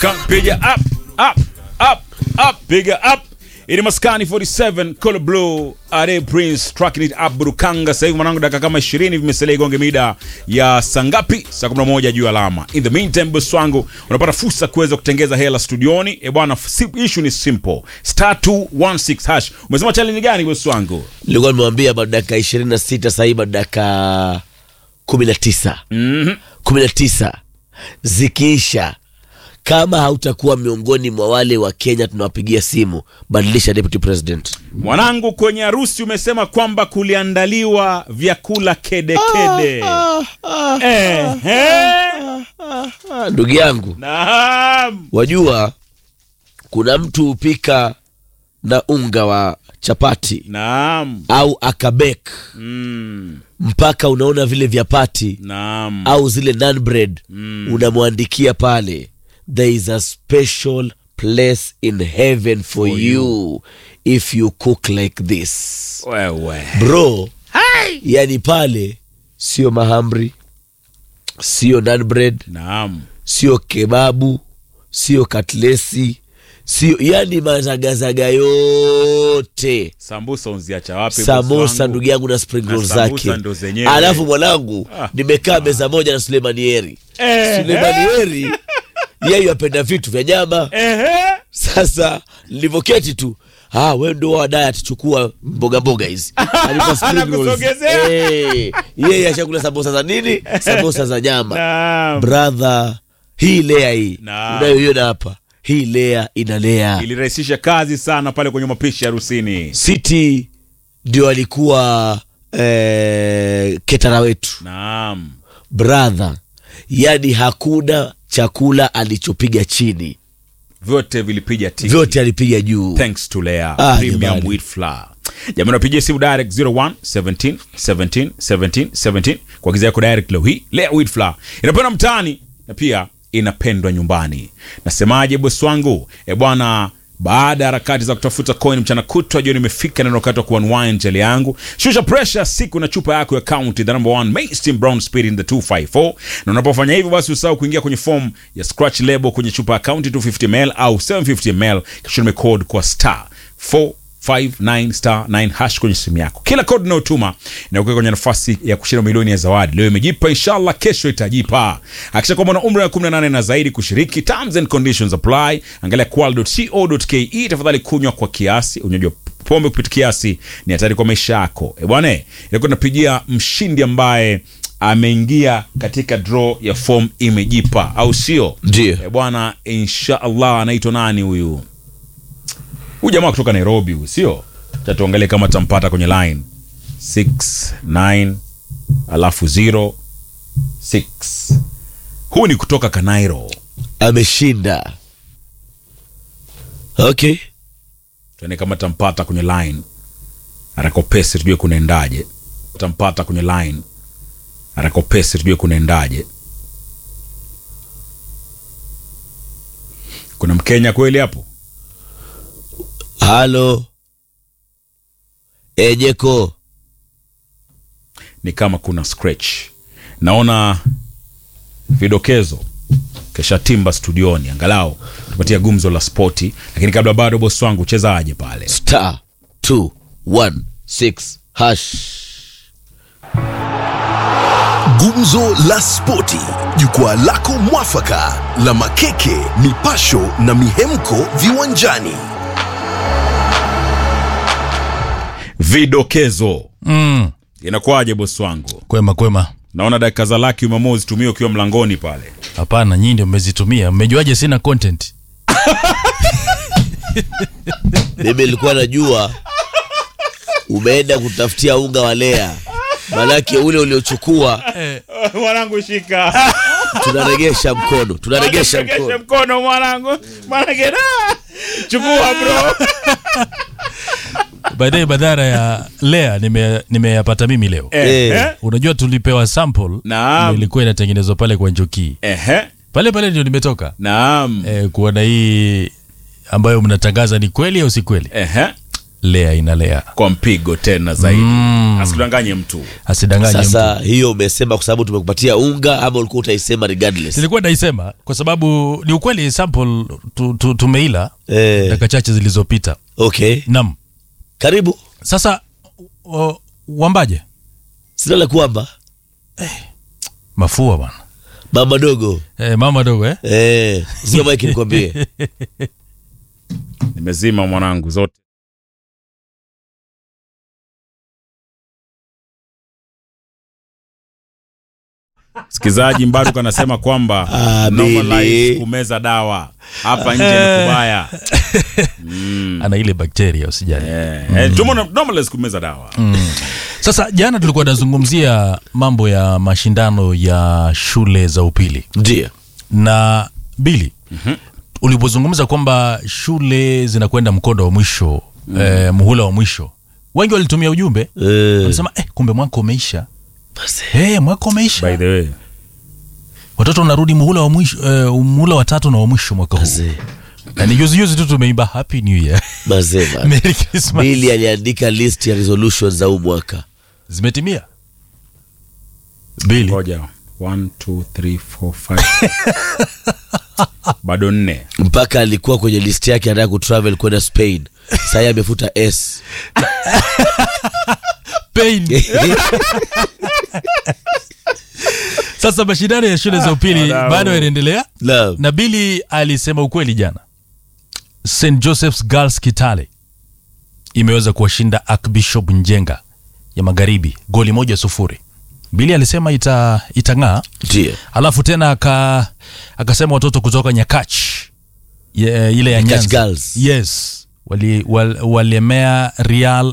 Come, piga up, up, up, up, piga up. Ili maskani 47 Color Blue Are Prince tracking it up Burukanga. Sasa hivi mwanangu, dakika kama 20 vimesalia igonge mida ya saa ngapi? Saa 11 juu alama. In the meantime, boss wangu, unapata fursa kuweza kutengeza hela studioni. E bwana, si- issue ni simple. Star 216 hash. Umesema challenge gani boss wangu? nilikuwa nimewambia bado dakika ishirini na sita sahii bado dakika kumi na tisa kumi na tisa zikiisha kama hautakuwa miongoni mwa wale wa kenya tunawapigia simu badilisha deputy president Mwanangu, kwenye harusi umesema kwamba kuliandaliwa vyakula kede kede. Ehe. Ah, ndugu yangu Naam. wajua kuna mtu hupika na unga wa chapati Naam. au akabek Mm. mpaka unaona vile vyapati Naam. au zile nan bread unamwandikia pale there is a special place in heaven for, you if you cook like this Wewe. bro yani pale sio mahamri sio nan bread Naam. sio kebabu sio katlesi sio yani mazagazaga yote Sambusa unziacha wapi? boss samosa wangu? ndugu yangu na spring Na roll sambusa zake ndo zenyewe. alafu mwanangu Ah. nimekaa meza moja na sulemanieri Eh, sulemanieri yeye apenda vitu vya nyama Ehe. sasa nilivyoketi tu ah, we ndo wadaya atichukua mboga mboga hizi Alikuwa spring rolls. Anakusogezea. Eh, yeye ashakula samosa za nini samosa za nyama Naam. brother hii lea hii Naam. unayoiona hapa hii lea inalea Ilirahisisha kazi sana pale kwenye mapishi ya harusini. city ndio alikuwa eh, ketara wetu Naam. brother yani hakuna chakula alichopiga chini Vyote vilipiga tiki. vyote alipiga juu thanks to Lea Ah, premium jamani. wheat flour. Jamani, wapigie simu direct 01 17 17 17 17 kwa giza yako direct leo hii. Lea wheat flour inapendwa mtaani na pia inapendwa nyumbani. Nasemaje bosi wangu? E bwana baada ya harakati za kutafuta coin mchana kutwa, jioni imefika na wakati wa kuunwind jeli yangu. Shusha pressure siku na chupa yako ya County, the number one mainstream brown spirit in the 254. Na unapofanya hivyo, basi usahau kuingia kwenye form ya scratch label kwenye chupa ya County 250 ml au 750 ml, kisha ume code kwa star 459 star 9 hash kwenye simu yako. Kila code unayotuma inakuweka kwenye nafasi ya kushinda milioni ya zawadi. Leo imejipa, inshallah kesho itajipa. Hakisha kwamba una umri wa 18 na zaidi kushiriki. Terms and conditions apply. Angalia qual.co.ke. Tafadhali kunywa kwa kiasi. Unywaji wa pombe kupita kiasi ni hatari kwa maisha yako. E bwana, ilikuwa tunapigia mshindi ambaye ameingia katika draw ya form imejipa, au sio? Ndio. E bwana, inshallah anaitwa nani huyu? Huyu jamaa kutoka Nairobi huyu, sio? Acha tuangalie kama tampata kwenye line 69 alafu 0 6. Huyu ni kutoka Kanairo. ameshinda okay Tuone kama tampata kwenye line. Arakopesi tujue kunaendaje. Tampata kwenye line. Arakopesi tujue kunaendaje. Kuna Mkenya kweli hapo? halo ejeko ni kama kuna scratch. Naona vidokezo kesha timba studioni, angalau tupatia gumzo la spoti, lakini kabla bado bosi wangu chezaje pale star 216 hash Gumzo la Spoti, jukwaa lako mwafaka la makeke, mipasho na mihemko viwanjani. vidokezo. Mm, Inakuwaje bosi wangu? kwema kwema. Naona dakika za laki umeamua uzitumie ukiwa mlangoni pale. Hapana, nyinyi ndio mmezitumia. Mmejuaje sina content? mimi nilikuwa najua umeenda kutafutia unga wa lea manake ule uliochukua Mwanangu shika. tunaregesha mkono tunaregesha Regesha mkono mkono mwanangu. Mwanangu. Chukua bro. Baadaye badhara ya Lea nime- nimeyapata mimi leo. Eh, Eh. eh. Unajua tulipewa sample Naam. ndio ilikuwa inatengenezwa pale kwa Njoki. Ehe. Pale pale ndio nimetoka. Naam. Eh, kuona hii ambayo mnatangaza ni kweli au si kweli? Ehe. lea inalea kwa mpigo tena zaidi asikudanganye mtu asidanganye mtu. sasa hiyo umesema kwa sababu tumekupatia unga ama ulikuwa utaisema regardless nilikuwa naisema kwa sababu ni ukweli sample tu, tu, tumeila eh, dakika chache zilizopita okay nam karibu sasa o, wambaje sina la kwamba mafua bwana mama dogo e, mama dogo eh? eh, sio maiki nikwambie nimezima mwanangu zote msikilizaji mbaruk anasema kwamba Ah, normalize Billy. kumeza dawa hapa nje ni kubaya ana ile bakteria usijali Eh, eh, tumo na- normalize kumeza dawa sasa jana tulikuwa tunazungumzia mambo ya mashindano ya shule za upili ndio na bili mm-hmm. ulipozungumza kwamba shule zinakwenda mkondo wa mwisho mm. eh, muhula wa mwisho wengi walitumia ujumbe eh, walisema eh, kumbe mwaka umeisha basi. eh, mwaka umeisha by the way watoto wanarudi muhula wa mwisho eh, muhula wa tatu na wa mwisho mwaka huu Mazee, na ni juzi juzi tu tumeimba happy new year mazee bana. merry christmas bili aliandika list ya resolutions za huu mwaka zimetimia bili ngoja One, two, three, four, five. bado nne mpaka alikuwa kwenye list yake anataka kutravel kwenda spain sahii amefuta s pain sasa mashindano ya shule za upili Wadau. bado yanaendelea Naam. na bili alisema ukweli jana st josephs girls kitale imeweza kuwashinda archbishop njenga ya magharibi goli moja sufuri bili alisema ita, itang'aa ndio alafu tena aka akasema watoto kutoka nyakach ye, ile ya Nyakach nyanza Girls. yes wali, wal, walemea real